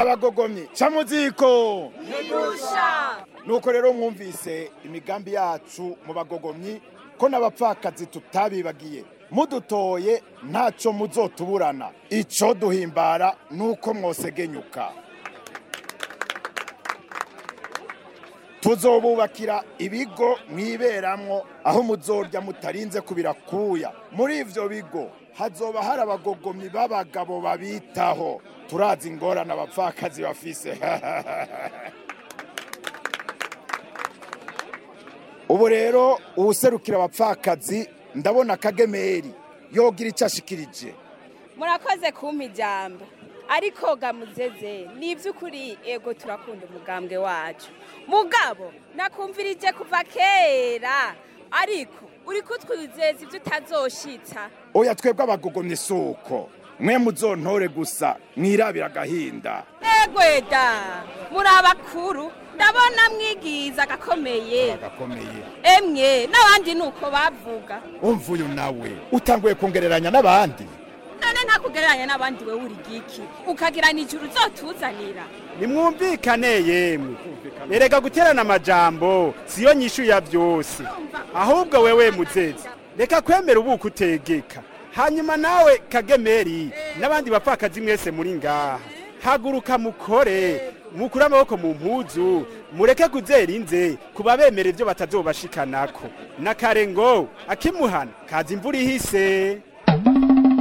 abagogomyi ca muziko Ntigusha. nuko rero mwumvise imigambi yacu mu bagogomyi ko n'abapfakazi tutabibagiye mudutoye ntacyo muzotuburana ico duhimbara nuko mwosegenyuka tuzobubakira ibigo mwiberamwo aho muzorya mutarinze kubirakuya muri ivyo bigo hazoba hari abagogomyi b'abagabo babitaho turazi ingorane abapfakazi bafise ubu rero uwuserukira abapfakazi ndabona kagemeri yogira icyo ashikirije murakoze kumpa ijambo ariko gamuzeze ni iby'ukuri ego turakunda umugambwe wacu mugabo nakumvirije kuva kera ariko uri kutwizeza ibyo utazoshitsa oya twebwe abagogomye isuko mwe muzontore gusa mwirabira agahinda egweda muri abakuru ndabona mwigiza agakomeye gakomeye emwe n'abandi ni uko bavuga umva uyu nawe utanguye kongereranya n'abandi none ntakugereranya n'abandi we uri giki ukagira nijoro uzotuzanira nimwumvikane yemwe erega guterana amajambo siyo nyishu ya byose ahubwo wewe muzezi reka kwemera ubuko utegeka hanyuma nawe kagemeri n'abandi bapfakazi mwese muri ngaha haguruka mukore mukure amaboko mu mpuzu mureke kuzera inze kuba bemera ibyo batazobashikanako na kare ngo akimuhana kaza imvura ihise